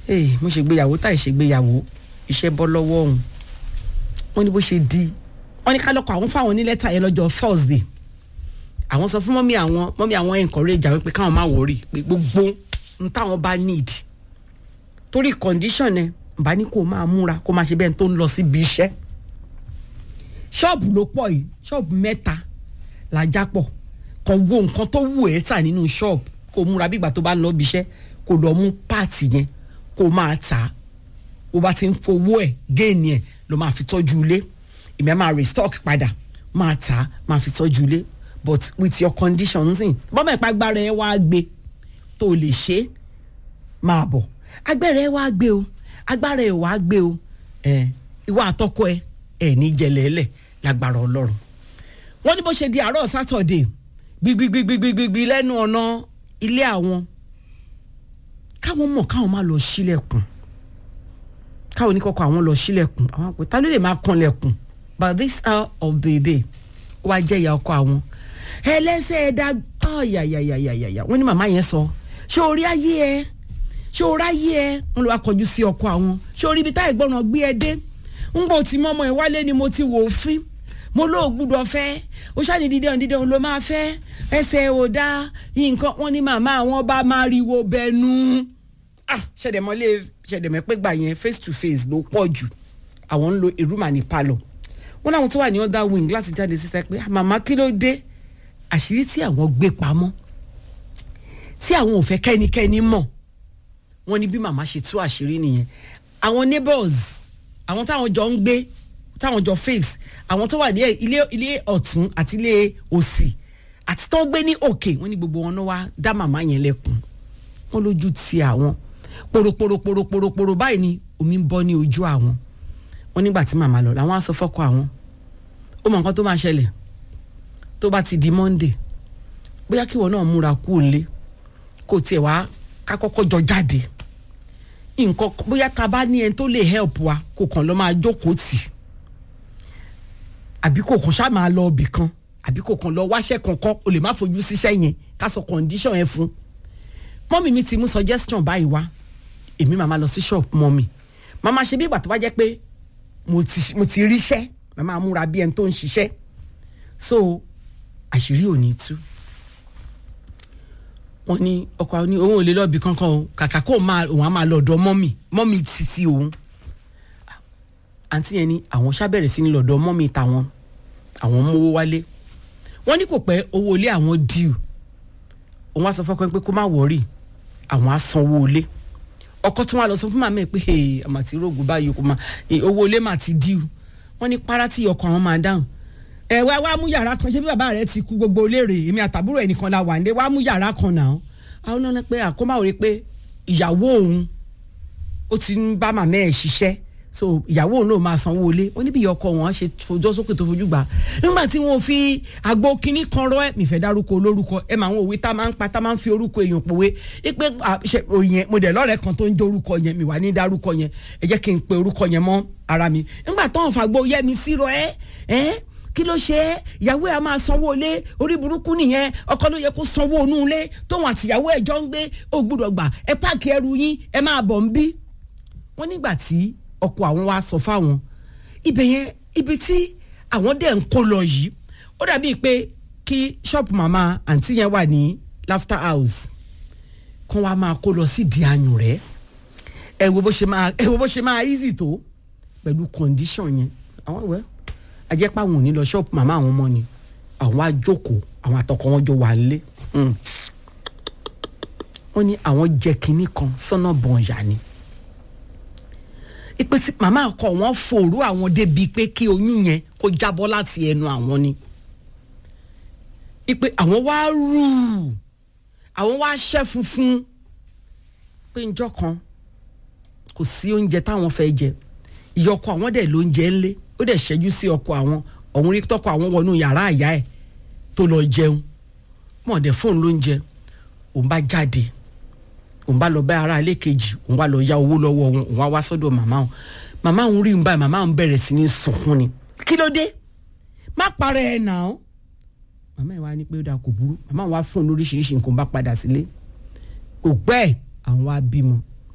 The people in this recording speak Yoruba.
ee mo ṣègbéyàwó táì ṣègbéyàwó iṣẹ́ bọ́ lọ́wọ́ òun wọ́n ní bó ṣe di wọ́n ní kálọ́kọ̀ àwọn fáwọn ní lẹ́tà yẹn lọ́jọ́ thursday àwọn sọ fún mọ́mí àwọn mọ́mí àwọn encourage àwọn pé káwọn má wọrí pé gbogbo n táwọn bá need torí condition ẹ bá ní kó máa múra kó máa ṣe bẹ́ẹ̀ tó ń lọ síbi iṣẹ́ ṣọ́ọ̀bù ló pọ̀ yìí ṣọ́ọ̀bù mẹ́ta làjà pọ̀ kàn wo nǹkan tó wù ẹ́ tà nínú ṣọ́ọ̀bù kó múra bí ìgbà tó bá ń lọ ibi iṣẹ́ kó lọ mú páàtì yẹn kó máa tà á bó bá ti ń fowó ẹ̀ géènì ẹ̀ ló máa fi tọ́jú ilé ìmọ̀ ẹ̀ máa restock padà máa tà á máa fi tọ́jú ilé but with your condition nsìn bọ́mọ̀ ìpa agbára ẹ̀ wá gbé tó o lè ṣe é máa bọ̀ agbára ẹ̀ wá gbé o agbára ẹ̀ wá gbé o ẹ̀ ìwà àtọ́kọ ẹ̀ ẹ̀ ní jẹlẹ̀ẹ́lẹ̀ lágbára ọlọ́run wọ́n ní bó ṣe di àárọ̀ sátọ̀dẹ̀ gbigbigbigbigbigbi lẹ́nu ọ̀nà ilé àwọn káwọn mọ̀ káwọn má lọ sílẹ̀kùn káwọn oníkọ̀kọ̀ àwọn lọ sílẹ̀kùn àwọn àpò ta ló lè máa kanlẹ̀kùn by this hour of the day ó wá jẹ́ ìyá ọkọ àwọn ẹlẹ́sẹ̀ ẹ̀dá ọ̀yàyàyàyàyà wọ́n ní màmá yẹn sọ ṣé orí ayé ẹ ṣé orí ayé ẹ wọ́n lọ wá kọjú sí ọkọ àwọn ṣé orí ibi táyì gbọ́ràn gbé ẹ dé ń gbọ́ tí mọ́mọ́ ẹ wálé ni mo ti wò ó fín mo lóò gbúdọ̀ fẹ́ ó ṣáàní dídé ọ̀hún dídé ọ̀hún ló máa fẹ́ ẹsẹ̀ ò dá nǹkan wọn ní màmá àwọn bá máa riwo bẹnu ah ṣẹ̀dẹ̀mọ́lé ṣẹ̀dẹ̀mọ́ pé gbà yẹn face to face ló pọ̀ jù àwọn ń lo ìrúmà ní palọ̀ wọn láwọn tó wà ní other wing láti jáde sísẹ pé màmá kí ló dé àṣírí tí àwọn gbé pamọ́ tí àwọn ò fẹ́ kẹ́nikẹ́ni mọ̀ wọ́n ní bí màmá ṣe tú àṣírí nìyẹn àwọn neighbors àwọn táwọn jọ ń gbé táwọn jọ face àwọn tó wà ní ilé ilé ọ̀tún àti ilé òsì àti tó ń gbé ní òkè wọ́n ní gbogbo wọn náà wá dá màmá yẹn lẹ́kùn wọ́n lójú ti àwọn pòròpòròpòròpòròpòrò báyìí ni omi ń bọ́ ní ojú àwọn wọ́n nígbà tí màmá lọ làwọn á sọ fọ́kọ àwọn ó mọ nǹkan tó máa ṣẹlẹ̀ tó bá ti di monday bóyá kí wọn náà múra kú òǹlé kó tiẹ̀ wá ká kọ́kọ́ jọ jáde nǹkan bóyá ta bá ní ẹni tó lè help wa kò kàn lọ́ máa jókòó tì àbí kò kàn ṣáà máa lọ ibì kan àbí kò kàn lọ wáṣẹ́ kankan o lè má fojú síṣẹ́ yẹn ká sọ condition yẹn fún mọ́mì mi ti mú suggestion báyìí wá èmi màmá lọ sí shop mọ́mì màmá ṣe bí ìgbà tó bá jẹ́ pé mo ti mo ti ríṣẹ́ màmá múra bí ẹni tó ń ṣiṣẹ́ so àṣírí ò ní tú wọ́n ní ọkọ àwọn ní òun ò lè lọ́ọ̀bì kankan o kàkà kó máa òun á máa lọ ọ̀dọ̀ mọ́mì mọ́mì títí òun àǹtí yẹn ní àwọn ṣàbẹ̀rẹ̀ sí ní lọ́dọ̀ mọ́mì tàwọn àwọn mówó wálé wọ́n ní kò pẹ́ owó ilé àwọn díù òun á sọ fọ́kàn pé kó má wọ̀rì àwọn á sanwó ilé ọkọ tí wọn lọ sọ fún màmá ẹ pé àmà tí rògùn báyìí kò máa owó ilé mà ti díù wọ́n ní para tí ọkọ àwọn máa dáhùn ẹ wá wá mú yàrá kan ṣé bí bàbá rẹ ti kú gbogbo léèrè èmi àtàbúrò ẹnìkan la wà ní wá mú yàrá kan náà àwọn náà pé àkómá ò rí pé ìyàwó òun ó ti ń bá màmá ẹ ṣiṣẹ́ so ìyàwó òun náà máa sanwó ilé ó níbi ìyọkọ wọn ṣe fojọ́ sókè tó fojú gbà nígbà tí wọn fi àgbo kínní kan rọ ẹ mìfẹ́ dárúkọ olórúkọ ẹ máa ń òwe tá máa ń pa tá máa ń fi orúkọ èèyàn pòwe ipe òyìn mo dẹ̀ lọ́rẹ̀ẹ́ kan tó ń jẹ́ orúkọ yẹn mi wà ní dárúkọ yẹn ẹ jẹ́ kí n pe orúkọ yẹn mọ́ ara mi nígbà tó ń fàgbọ́ yẹ mi sí rọ ẹ ẹ kí ló ṣe é ìyàwó ẹ máa sanwó ilé orí burúkú nìyẹn ọkọ ló yẹ kó sanwó inú ilé tóun àtìyàwó ẹ jọ ń gbé ó gbúdọ̀ gbà ẹ páàkì ẹrù yín ẹ máa bọ̀ ń bí. wọ́n nígbà tí ọkọ àwọn wa sọ fáwọn ibẹ̀ yẹn ibi tí àwọn dẹ̀ ń kó lọ yìí ó dàbíi pé kí ṣọ́ọ̀pù màmá àǹtí yẹn wà ní laughter house kán wá máa kó lọ sí di ayùn rẹ̀ ẹ wo bó ṣe máa ẹ wo bó ṣe máa easy tó pẹ̀lú condition yẹn àwọn ìwẹ́ ajẹ́pá wọn ò ní lọ ṣọ́ọ̀pù màmá àwọn ọmọ ni àwọn á jókòó àwọn àtọkọ wọn jọ wà nílé wọ́n ní àwọn jẹ kínní kan sọ́nà bọ̀nyà ni ipe tí màmá ọkọ wọn fòrú àwọn débi pé kí oyún yẹn kó jábọ́ láti ẹnu àwọn ni ipe àwọn wá rú àwọn wá ṣẹ́ funfun pé njọ́ kan kò sí oúnjẹ táwọn fẹ́ jẹ ìyọkọ àwọn dẹ̀ ló ń jẹ ńlé ó dẹ̀ ṣẹ́jú sí ọkọ àwọn ọ̀hún rí tọkọ àwọn wọnú yàrá àyà ẹ̀ tó lọ jẹun mọ̀ dẹ̀ fóònù ló ń jẹ òun bá jáde òun bá lọ bá ara ilé kejì òun wá lọ ya owó lọ́wọ́ òun òun wá wá sọ́dọ̀ màmá òun màmá òun rí òun báyìí màmá òun bẹ̀rẹ̀ sí ní sunkún ni kí ló dé má parẹ́ ẹ̀ nà ó màmá ẹ̀ wá ní pé ó dáa kò burú màmá òun wá fóònù oríṣiríṣi nǹkan bá padà sílé kò pẹ́ àwọn wá bímọ